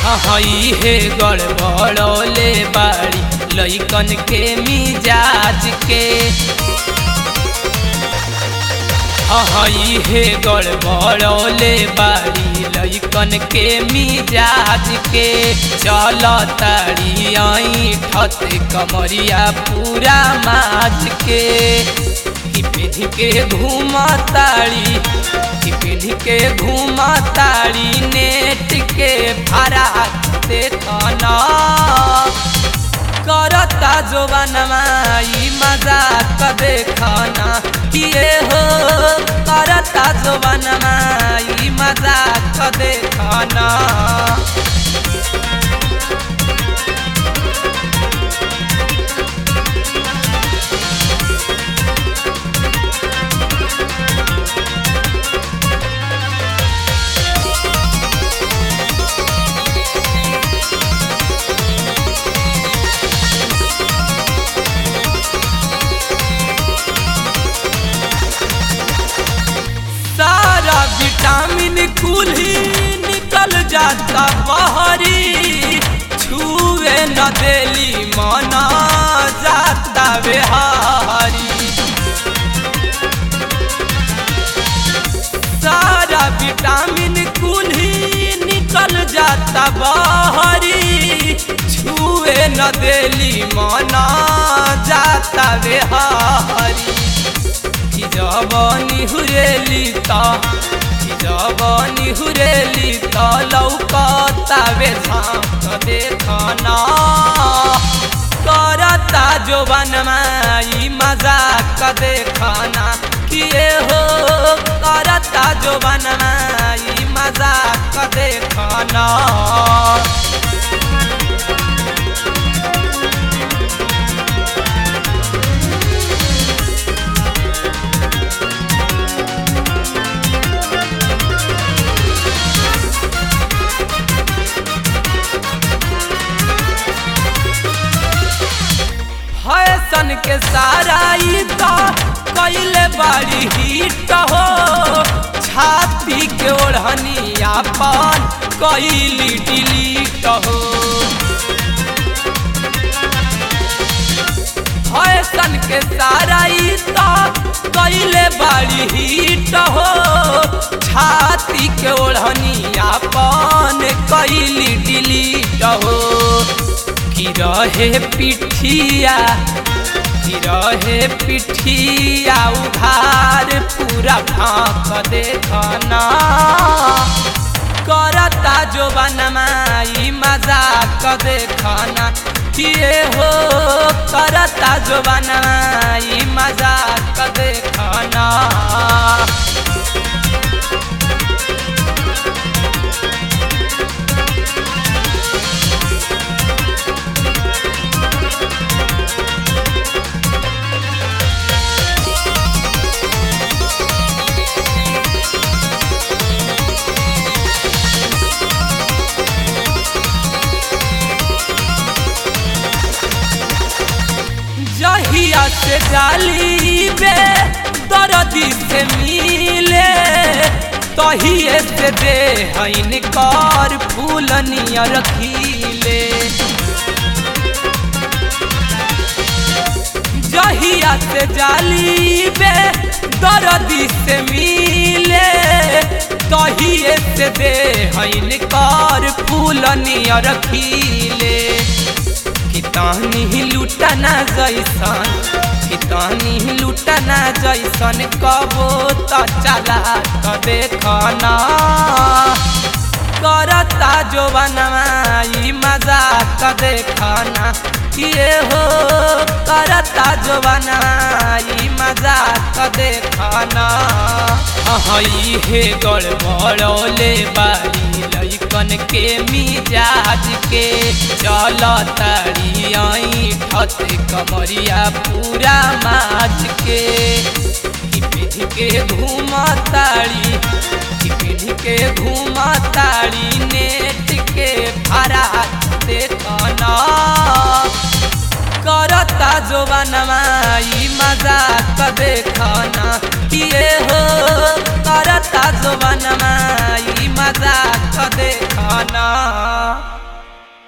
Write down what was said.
हई हे गड़बड़ौले बाड़ी लइकन के मिजाज के हई हे गड़बड़ौले बाड़ी लइकन के मिजाज के चल ताड़ी आई ठत कमरिया पूरा माज के पीढ़ी के घूमा ताड़ी पीढ़ी के घूमा ताड़ी नेट के भाड़ा देखना करता जोबानमा ई मजाक देखना किए हो करता जोबानमा ई मजाक देखना सारा विटामिन कुल ही निकल जाता बहरी छुए न देली मना जाता बेहारी सारा विटामिन कुल ही निकल जाता बहरी छुए न देली मना जाता बेहारी जवानी हुरेली ता जवानी हुरेली ता लौकता वे झांक देखना करता जोबन माई मजाक देखना किए हो करता जोबन माई मजाक देखना फैशन के सारा ई तो कैले बड़ी हिट हो छाती के ओढ़नी अपन कैली डिलीट हो फैशन के सारा ई तो कैले बड़ी हिट हो छाती के ओढ़नी अपन कैली डिलीट हो की रहे पिठिया की रहे पिठिया उधार पूरा भाक देखना करता जो बनमाई मजाक देखना किए हो करता जो बनमाई मजाक देखना जहिया से डाली बे दर्दी से मिले तहिए से दे हईन कर फूल नियर खिले जहिया से जाली बे दर्दी से मिले तहिए से दे हईन कर फूल नियर खिले कितानी लुटना जैसन कितानी लुटना जैसन कबो त चला त देखना करता जो बनमाई मजाक देखना किए हो करता जो बनमाई मजाक देखना हई हे गड़बड़ौले बाड़ी लइकन के मिजाज के चल तारी आई ठत कमरिया पूरा माज के पीढ़ी के घूमा ताड़ी पीढ़ी के घूमा ताड़ी नेट के भाड़ा देखना करत करता जोबानमा ई मजाक देखना किए हो करता जोबानमा ई मजाक देखना